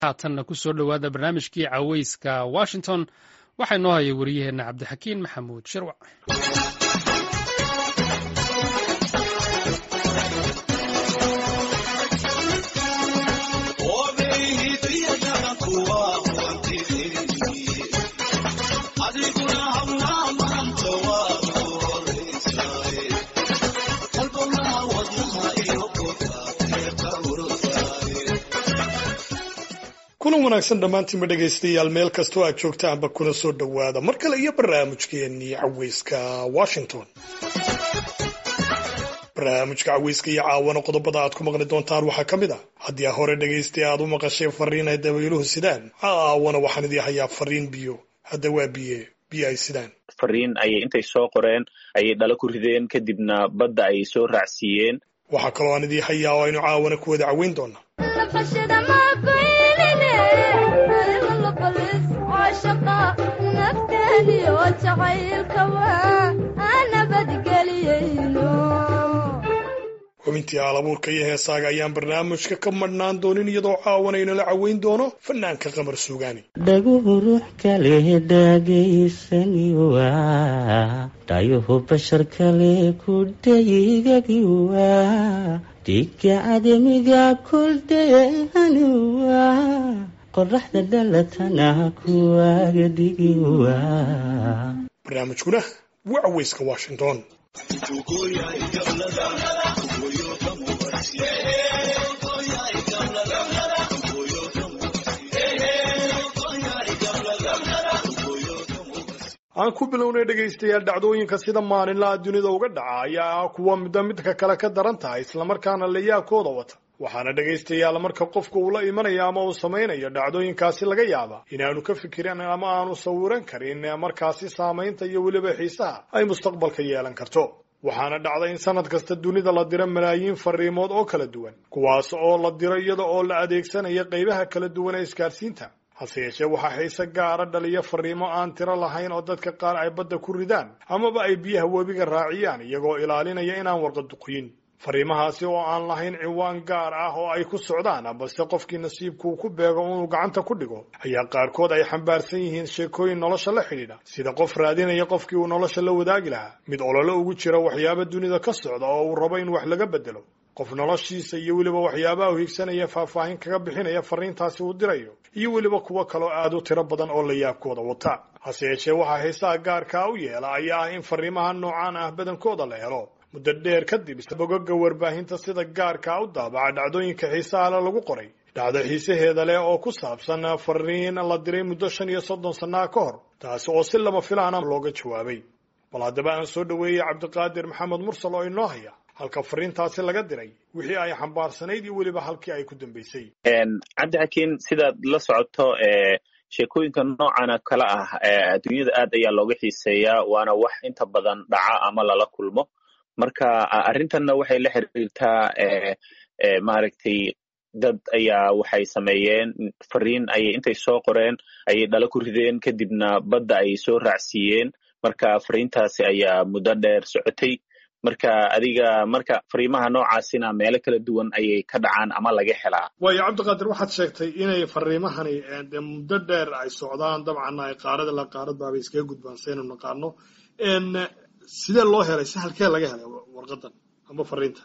haatanna ku soo dhowaada barnaamijkii caweyska washington waxaa inoo haya wariyaheenna cabdixakiin maxamuud shirwac kulan wanaagsan dhammaantiinba dhegaystayaal meel kastoo aad joogtaanba kuna soo dhowaada mar kale iyo barnaamijkeennii caweyska washington barnaamijka caweyska iyo caawana qodobada aad ku maqli doontaan waxaa ka mid ah haddii a hore dhagaystay aad u maqashay fariin ay dabayluhu sidaan caawana waxaan idii hayaa fariin biyo hadda waa biye biyo ay sidaan fariin ayay intay soo qoreen ayay dhalo ku rideen kadibna badda ayay soo raacsiiyeen waxaa kaloo aan idii hayaa oo aynu caawana ku wada caweyn doonaa xubintii aalabuurka iyo heesaaga ayaan barnaamijka ka madhnaan doonin iyadoo caawanaynala caweyn doono fanaanka qamar suugaani dhaguhu ruux kale dhagaysani waa dhayuhu bashar kale ku dhaygagi waa dhiga cadamiga kuldheehani waa qoraxda dhalatana kuwaaga dhigi waa barnaamijkuna waa caweyska washington aan ku bilownay dhegaystayaal dhacdooyinka sida maalinlaha dunida uga dhaca ayaa ah kuwa midba midka kale ka daran tahay islamarkaana layaabkooda wata waxaana dhegaystayaal marka qofka uu la imanayo ama uu samaynayo dhacdooyinkaasi laga yaaba inaanu ka fikirin ama aanu sawiran karin markaasi saamaynta iyo weliba xiisaha ay mustaqbalka yeelan karto waxaana dhacda in sanad kasta dunida la diro malaayiin fariimood oo kala duwan kuwaas oo la diro iyada oo la adeegsanaya qaybaha kala duwan ee isgaarsiinta hase yeeshee waxaa xiise gaara dhaliya fariimo aan tiro lahayn oo dadka qaar ay badda ku ridaan amaba ay biyaha webiga raaciyaan iyagoo ilaalinaya inaan warqaduqyin fariimahaasi oo aan lahayn ciwaan gaar ah oo ay ku socdaan balse qofkii nasiibkuu ku beego inuu gacanta ku dhigo ayaa qaarkood ay xambaarsan yihiin sheekooyin nolosha la xidhiidha sida qof raadinaya qofkii uu nolosha la wadaagi lahaa mid ololo ugu jira waxyaaba dunida ka socda oo uu rabo in wax laga bedelo qof noloshiisa iyo weliba waxyaabaha u higsanaya faahfaahin kaga bixinaya fariintaasi uu dirayo iyo weliba kuwo kaloo aad u tiro badan oo layaabkooda wata hase yeeshee waxaa xiisaha gaarkaa u yeela ayaa ah in fariimaha noocaan ah badankooda la helo muddo dheer kadib bogoga warbaahinta sida gaarkaa u daabaca dhacdooyinka xiisahale lagu qoray dhacdo xiisaheeda leh oo ku saabsan fariin la diray muddo shan iyo soddon sannaa ka hor taasi oo si lama filaana looga jawaabay bal haddaba aan soo dhoweeyey cabdiqaadir maxamed mursal oo inoo haya halka fariintaasi laga diray wixii ay xambaarsanayd iyo weliba halkii ay ku dambaysay cabdixakiin sidaad la socoto sheekooyinka noocana kale ah adduunyada aad ayaa looga xiiseeyaa waana wax inta badan dhaca ama lala kulmo marka arrintanna waxay la xiriirtaa maaragtay dad ayaa waxay sameeyeen fariin ayay intay soo qoreen ayay dhalo ku rideen kadibna badda ayay soo raacsiiyeen marka fariintaasi ayaa muddo dheer socotay marka adiga marka fariimaha noocaasina meelo kala duwan ayay ka dhacaan ama laga helaa waayo cabdiqaadir waxaad sheegtay inay fariimahani de muddo dheer ay socdaan dabcanna ay qaarada la qaarad baabay iskaga gudbaan saynu naqaano sidee loo helay si halkee laga helay warqadan ama fariinta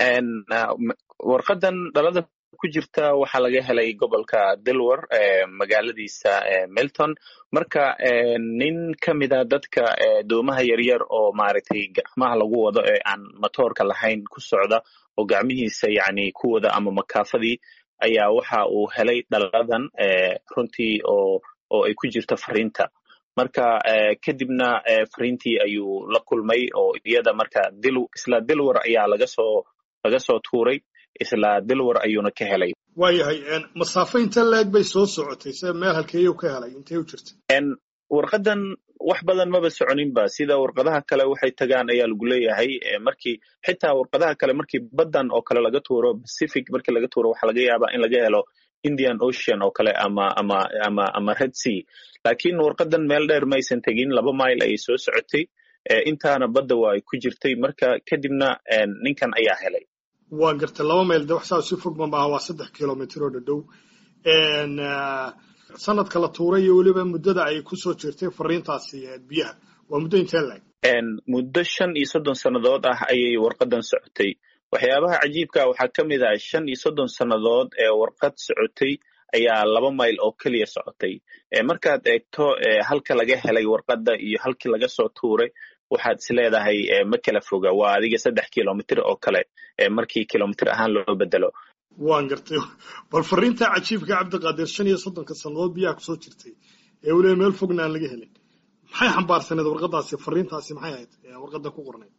warqadan dhalada ku jirta waxaa laga helay gobolka delwar magaaladiisa melton marka nin ka mida dadka doomaha yaryar oo maaragtay gacmaha lagu wado ee aan matoorka lahayn ku socda oo gacmihiisa yani ku wada ama makaafadii ayaa waxa uu helay dhaladan runtii oo oo ay ku jirta fariinta marka kadibna fariintii ayuu la kulmay oo iyada marka dil isla dilwar ayaa laga soo laga soo tuuray isla dilwar ayuuna ka helay waayahay masaafo inta leeg bay soo socotay se meel halkeeyuu ka helay intay u jirta warqadan wax badan maba soconinba sida warqadaha kale waxay tagaan ayaa lagu leeyahay markii xitaa warqadaha kale markii baddan oo kale laga tuuro pacific markii laga tuuro waxaa laga yaabaa in laga helo indian ocean oo kale ama ama ama ama red sea laakiin warqadan meel dheer maysan tegin laba mile ayay soo socotay intaana badda waa ay ku jirtay marka kadibna ninkan ayaa helay waa gartay laba mayl de wax saa si fog ma maaha waa saddex kilomitr oo dhadhow sanadka la tuuray iyo weliba muddada ay kusoo jirtay fariintaasi biyaha waa muddo intee laeg muddo shan iyo soddon sannadood ah ayay warqadan socotay waxyaabaha cajiibka waxaa ka mid ah shan iyo soddon sannadood ee warqad socotay ayaa laba mayl oo keliya socotay markaad eegto halka laga helay warqadda iyo halkii laga soo tuuray waxaad is leedahay ma kala foga waa adiga saddex kilomitr oo kale markii kilomitr ahaan loo bedelo waan gartay bal fariinta cajiibka cabdiqaadir shan iyo soddonka sannadood biyaha kusoo jirtay ee weliba meel fogna aan laga helin maxay xambaarsaneed warqadaasi fariintaasi maxay ahayd warqadda ku qornayd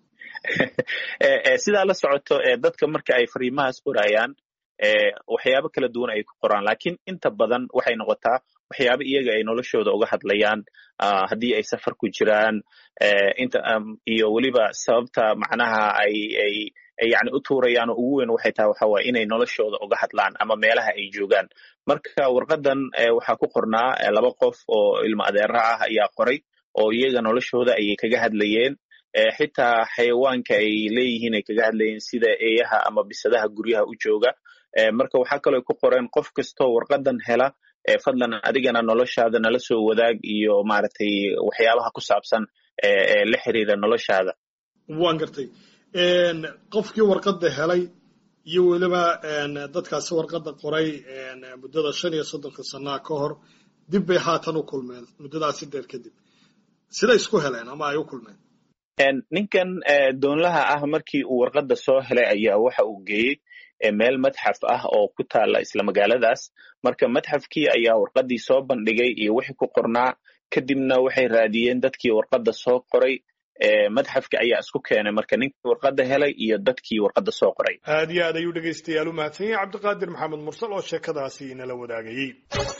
sidaa la socoto dadka marka ay fariimahaas qorayaan waxyaabo kala duwan ay ku qoraan lakiin inta badan waxay noqotaa waxyaabo iyaga ay noloshooda uga hadlayaan haddii ay safar ku jiraan inta iyo weliba sababta macnaha ay ay yani u tuurayaan oo ugu weyn waxay tahay waxa waye inay noloshooda uga hadlaan ama meelaha ay joogaan marka warqadan waxaa ku qornaa laba qof oo ilmo adeera ah ayaa qoray oo iyaga noloshooda ayay kaga hadlayeen xitaa xayawaanka ay leeyihiin ay kaga hadlayeen sida eeyaha ama bisadaha guryaha u jooga marka waxaa kaloo ku qoreen qof kastoo warqadan hela fadlan adigana noloshaada nala soo wadaag iyo maaragtay waxyaabaha ku saabsan ee la xiriira noloshaada waan gartay qofkii warqadda helay iyo weliba dadkaasi warqadda qoray muddada shan iyo soddonka sannaha ka hor dib bay haatan u kulmeen muddadaasi dheer kadib siday isku heleen ama ay u kulmeen ninkan doonlaha ah markii uu warqadda soo helay ayaa waxa uu geeyey meel madxaf ah oo ku taala isla magaaladaas marka madxafkii ayaa warqaddii soo bandhigay iyo wixii ku qornaa kadibna waxay raadiyeen dadkii warqadda soo qoray madxafka ayaa isku keenay marka ninkii warqadda helay iyo dadkii warqadda soo qoray aad iyo aad ayuu dhegaystayaal u mahadsan yahay cabdiqaadir maxamed mursal oo sheekadaasi inala wadaagayey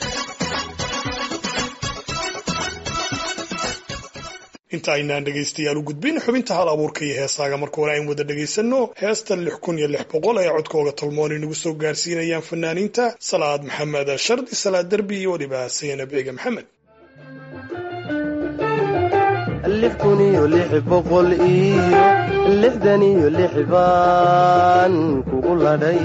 inta aynaan dhegaystayaal u gudbin xubinta hal abuurka iyo heesaaga marka hore ayn wada dhegaysanno heesta lix kun iyo lix boqol ee codkooga tolmoon inagu soo gaarsiinayaan fanaaniinta salaad maxamed shardi salaad derbi iyo weliba sayana biga maxamed lix kun iyo lix boqol iyo lixdan iyo lix baan kugu ladhay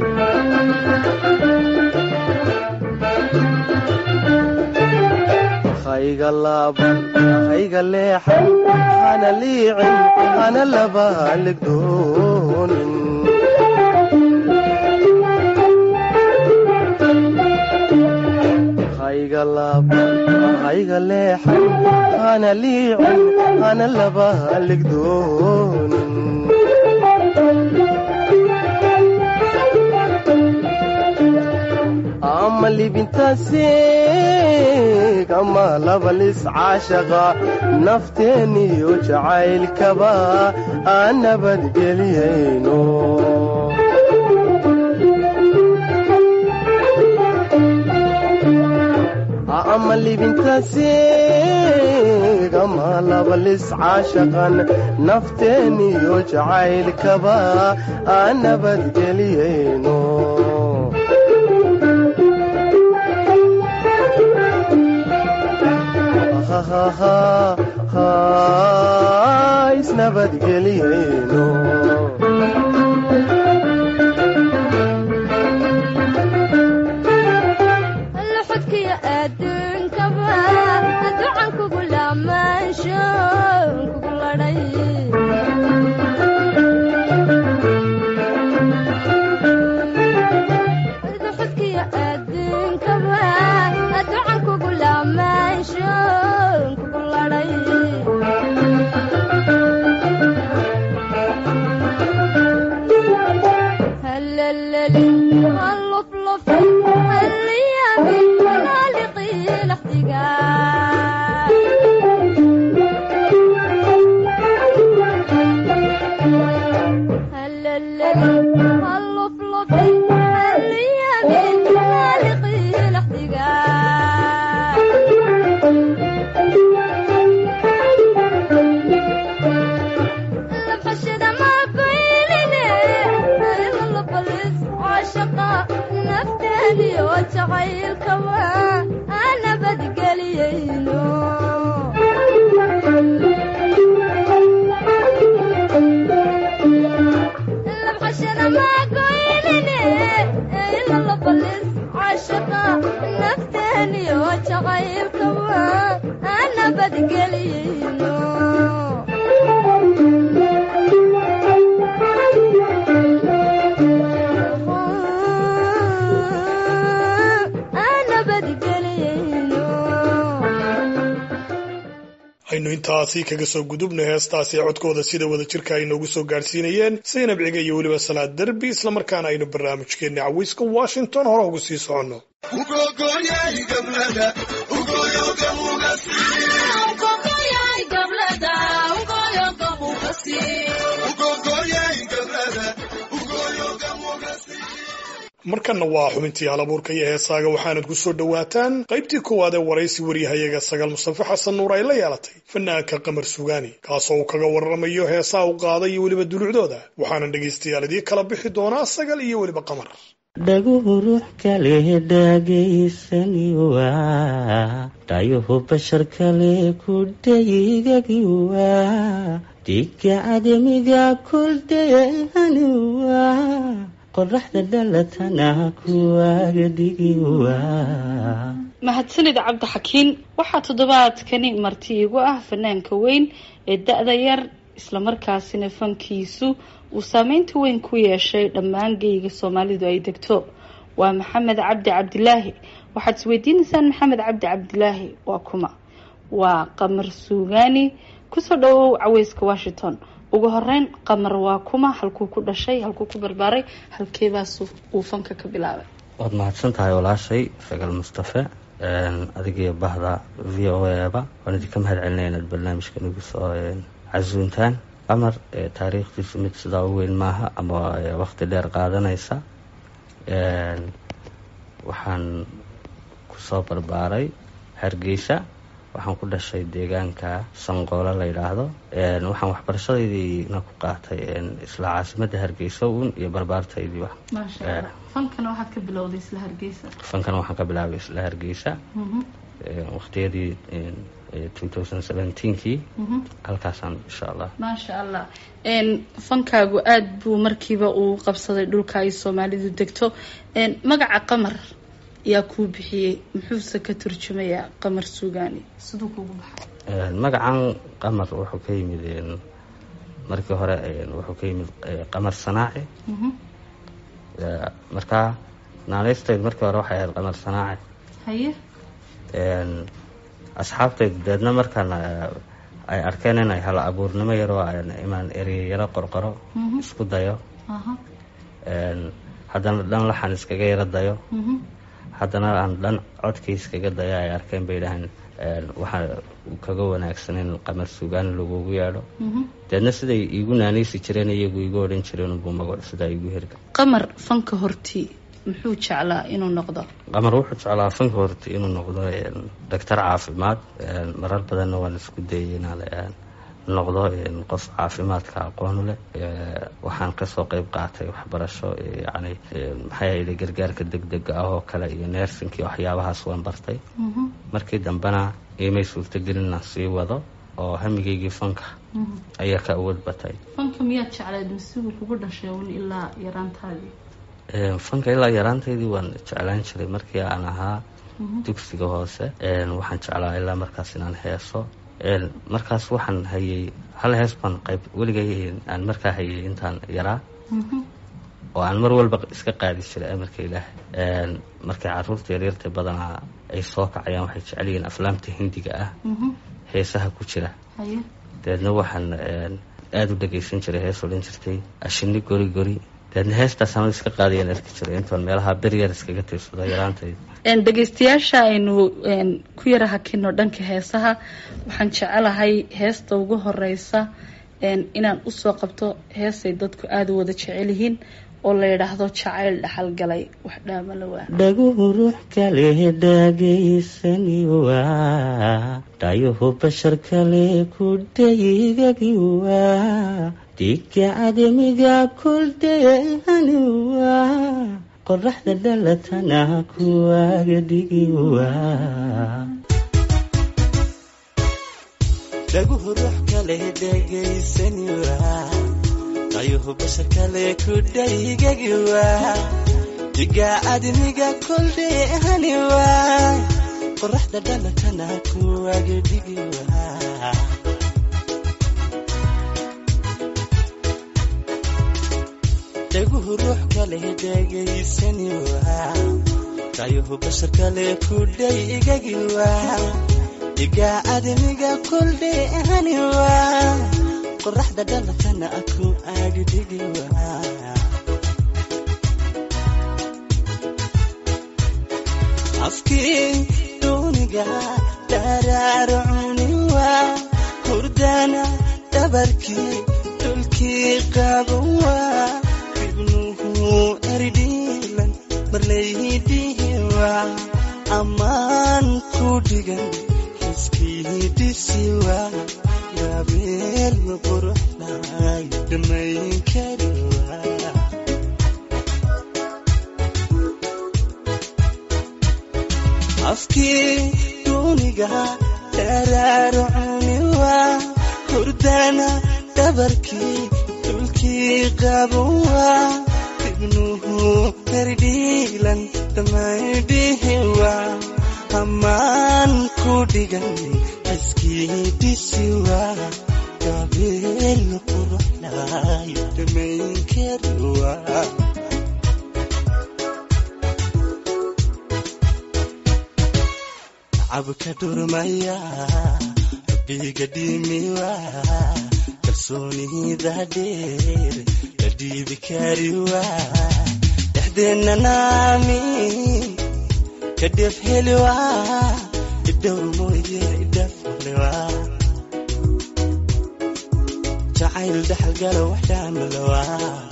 hayga laaban hayga leexan hana liicin hana laba haligdoonin hayga laaban hayga leexan hana liicin hana laba haligdoonin ama libintaasiig ama labalis caashaqa nafteeniyo jacaylkaba aan nabadgeliyayno ama libintaasiig ama labalis caashaqan nafteeniyo jacaylkaba aan nabadgeliyayno isnabadgeliyeyno luxudkiyo adduunkaba ducan kugu laamaansho kugu ladhay luxudkiyo adduunkaba ducan kugu laamaansho kugu ladhay هلللي هاللفلف هاليامي هالقي jacaylkaba aan nabadgeliyeyno aan nabadgeliyeyno aynu intaasi kaga soo gudubno heestaasi ee codkooda sida wada jirka ay noogu soo gaadhsiinayeen saynab ciga iyo weliba salaad derbi islamarkaana aynu barnaamijkeenna cawiiska washington hore ugu sii soconno markanna waa xubintii halabuurka iyo heesaaga waxaanad ku soo dhowaataan qaybtii koowaad ee waraysi waryahayaga sagaal mustafa xasan nuur ay la yeelatay fanaanka qamar sugaani kaasoo uu kaga warramayo heesaa u qaaday iyo weliba dulucdooda waxaana dhegaystayaal idii kala bixi doonaa sagal iyo weliba qamar dhaguhu ruux kale dhagaysani waa dhayuhu bashar kale ku dhayigagi waa dhiga cadamiga kuldayani waa qoraxda dhalatana kuwaaga dhigi waa mahadsanid cabdixakiin waxaa toddobaadkani marti igu ah fanaanka weyn ee da-da yar islamarkaasina fankiisu uu saameynta weyn ku yeeshay dhammaan geyga soomaalidu ay degto waa maxamed cabdi cabdilaahi waxaad isweydiinaysaan maxamed cabdi cabdilaahi waa kuma waa qamar suugaani kusoo dhawow caweyska washington ugu horeyn qamar waa kuma halkuu ku dhashay halkuu ku barbaaray halkeebaas uu fanka ka bilaabay waad mahadsan tahay walaashay sagal mustafe adigiyo bahda v o eba waan idinka mahad celinaya inaad barnaamijka nagu soo casuuntaan qamar taariikhdiisu mid sidaa u weyn maaha ama waqti dheer qaadanaysa waxaan kusoo barbaaray hargeysa waxaan ku dhashay deegaanka sanqoolo la yidhaahdo waxaan waxbarashadaydiina ku qaatay isla caasimadda hargeysa uun iyo barbaartaydii maasha allah fankana waxaad ka bilowday isla hargeysa fankana waxaan ka bilaabay isla hargeysa waqtiyadii kii halkaasaan insha allah maasha allah fankaagu aada buu markiiba uu qabsaday dhulka ay soomaalidu degto magaca qamar yaa kuu bixiyey muxuuse ka turjumayaa qamar suugaani siduu kugu baxay magacan qamar wuxuu ka yimid markii hore wuxuu ka yimid qamar sanaaci markaa naaneysteyd markii hore waxay ahayd qamar sanaaci haye asxaabtaydu deedna markaan ay arkeen inay hala abuurnimo yaroo imaan ereyayaro qorqoro isku dayo haddana dhan laxan iskaga yaro dayo haddana aan dhan codkii iskaga dayo ay arkeen bay dhahaan waxaa kaga wanaagsan in qamar suugaan lagugu yeedho deedna siday iigu naanaysi jireen iyagu igu odhan jireen unbuu magac sidaa igu hirga qamar fanka hortii muxuu jeclaa inuu noqdo qamar wuxuu jeclaa fanka horta inuu noqdo doctor caafimaad marar badanna waan isku dayay inaan noqdo qof caafimaadka aqoonu leh waxaan kasoo qeyb qaatay waxbarasho yani maxay ahayde gargaarka degdega ah oo kale iyo neersinkii waxyaabahaas waan bartay markii dambena imay suurtagelin inaan sii wado oo hamigeygii fanka ayaa ka awood batay fanka miyaad jeclayd masigu kugu dhashay un ilaa yaraantaadii fanka ilaa yaraantaydii waan jeclaan jiray markii aan ahaa dugsiga hoose waxaan jeclaa ilaa markaas inaan heeso markaas waxaan hayay hal hees baan qayb weligay aan markaa hayay intaan yaraa oo aan mar walba iska qaadi jiray amarka ilaahay markay caruurta yaryarta badanaa ay soo kacayaan waxay jecel yihiin aflaamta hindiga ah heesaha ku jira dabeedna waxaan aada u dhagaysan jiray hees odhan jirtay ashini gori gori dabeedna heestaas ama iska qaadayaan arki jiray intoon meelaha beryar iskaga tiirsado yaraantayda dhegaystayaasha aynu ku yara hakino dhanka heesaha waxaan jecelahay heesta ugu horeysa inaan usoo qabto heesay dadku aada u wada jecel yihiin oo la yidhaahdo jacayl dhaxalgalay wax dhaamala waa dhaguhu ruux kale dhagaysani waa dhayuhu bashar kale ku dhayigagi waa dhiga cadamiga kuldayani waa qoraxda dhalatana kuwaaga dhigi waa dhaguhu ruux kale dhagaysani waa dhayuhu bashar kale ku dhayigagi waa dhiga cadamiga kuldayani waa qoraxda dhalakana kuwaga dhigi waa dhaguhu ruux kale dhegaysani waa kayuhu bashar kale kudhay igagi waa dhigaa admiga kuldheehani waa qoraxda dhalakana ku agdhigi waa afkii duuniga dharaarcuni waa hurdana dhabarkii dhulkii qaban waa ibnuhu erdhiilan marlaydhihi waa ammaan ku dhigan xiskii dhisi waa gabeel quruxday dhammayn kari waa afkii duuniga dharaarcuni waa hurdana dhabarkii dhulkii qaban waa ibnuhu erdhiilan dhammaydhihi waa ammaan ku dhigan xiskii dhisi waa gabeel quruxday dhammayn kari waa cabka dhurmaya rabbiga dhimiwa kalsoonida dheer la dhiibi kariwa dhexdeenna naamin ka dhef heliwa idhowr mooye idhaflewa jacayl dhaxalgala wax dhaamalawa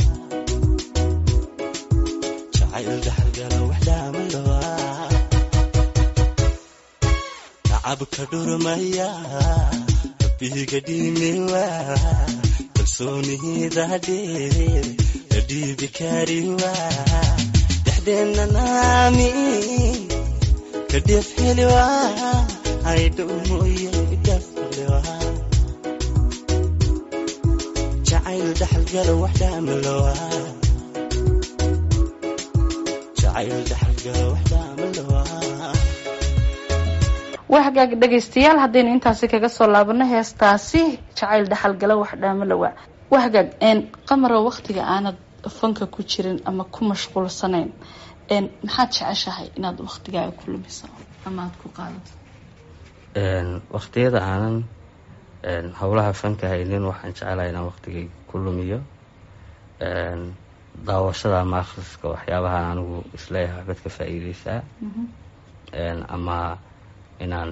jacayl dhaxalgala wax dhaamalawa cabka dhurmaya rabbiga dhimiwa kalsoonida dheer la dhiibi kariwa dhexdeenna naamin ka dhef heliwa aydhow mooye dhaflewa jacayl dhaxalgala wax dhaamalowa jacayl dhaxalgala wax dhaamalowa waa hagaag dhegaystayaal haddaynu intaasi kaga soo laabano heestaasi jacayl dhaxalgala wax dhaamalowa waa hagaag qamaro waktiga aanad fanka ku jirin ama ku mashquulsanayn maxaad jeceshahay inaad waktigaaga ku lumiso ama aada ku qaadato waqtiyada aanan howlaha fanka haynin waxaan jecelahay inaan waqtigayga ku lumiyo daawashada ama akhriska waxyaabahaan anigu isleeyahay waxbaad ka faa-iideysaa ama inaan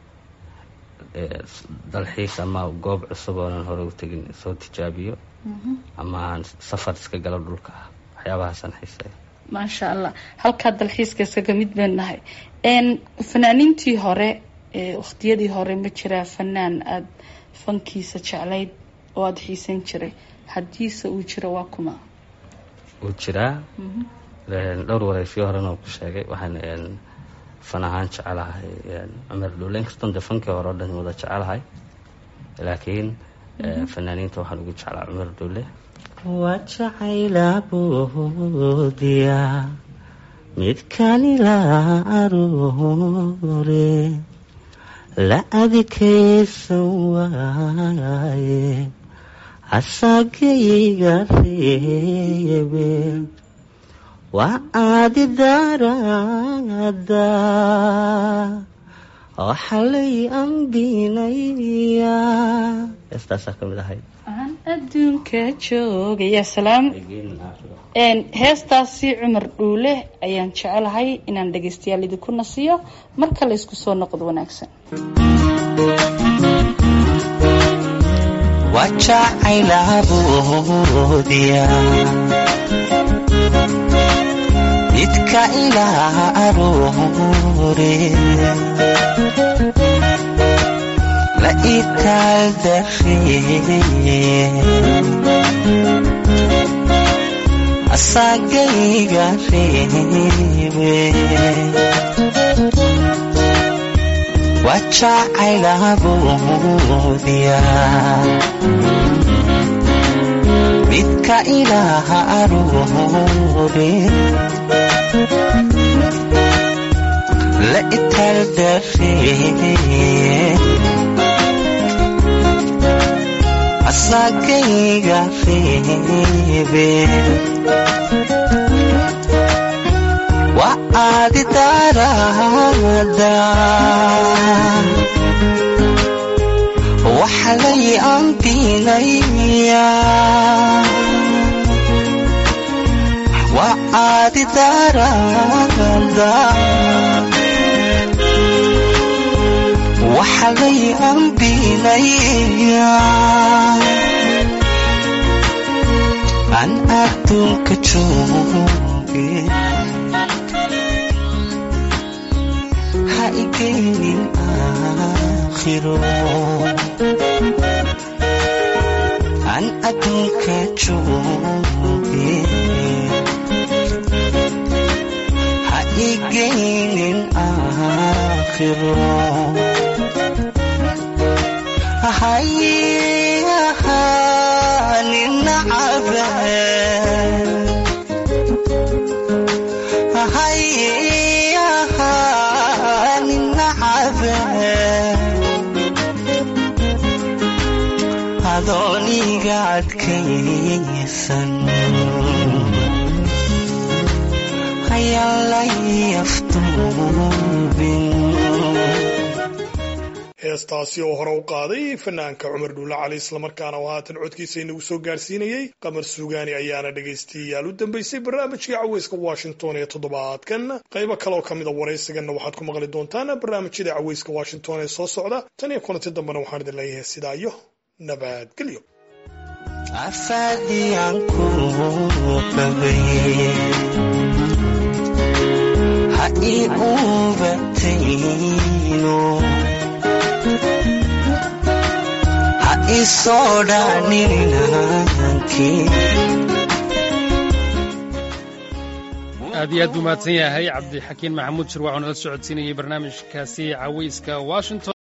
dalxiis ama goob cusub oonan hore u tegin soo tijaabiyo ama aan safar iska galo dhulka ah waxyaabahaasaan xiiseeya maasha allah halkaa dalxiiska isaga mid baan nahay fanaaniintii hore waqtiyadii hore ma jiraa fanaan aada fankiisa jeclayd oo aada xiisan jiray haddiise uu jiro waa kuma wuu jiraa dhowr wareysyo horena uu ku sheegay waxaan fan ahaan jecelahay cumar dhuule inkastoon dee fankii hore o dhan wada jecelahay laakiin fanaaniinta waxaan ugu jeclaa cumar dhuule waa jacaylaboodiya midkanila aroore la adikaysan waaye asagayga reebe waa aadi daraada waxalay ambinaya heestaasaa ka mid ahayd aan adduunka joogaya salaam heestaasi cumar dhuule ayaan jecelahay inaan dhagaystayaal idinku nasiyo marka la isku soo noqdo wanaagsan wajacaylaboodiya midka ilaa aroore la itaal daree asagayga reebe wajacaylaboodiya midka ilaaha aroore la italdare asagayga reebe waa aadi darada waxa lay ambinaya waa aadi darada waxa lay ambinaya aan adduunka jooge ha igeynin aakhiro aan adduunka jooge ha igeynin aakhiro hayahaanin nacabe hayahaanin nacabe adooniga adkaysan hayalay aftuubin heestaasi oo hore u qaaday fanaanka cumar dhuulle cali islamarkaana oo haatan codkiisa inagu soo gaarsiinayey qamar suugaani ayaana dhegaystayaal u dambaysay barnaamijkii caweyska washington ee toddobaadkan qaybo kaleoo ka mida waraysiganna waxaad ku maqli doontaan barnaamijyada caweyska washington ee soo socda tan iyo kulanti dambena waxaan idin leeyahay sidaa iyo nabadgelyo afadiyan ku qabay ha ii ubatayno ha ii soo dhanininankii aad iyo aad buu mahadsan yahay cabdixakiin maxamuud shirwac oo nala socodsiinayay barnaamijkaasi caweyska washington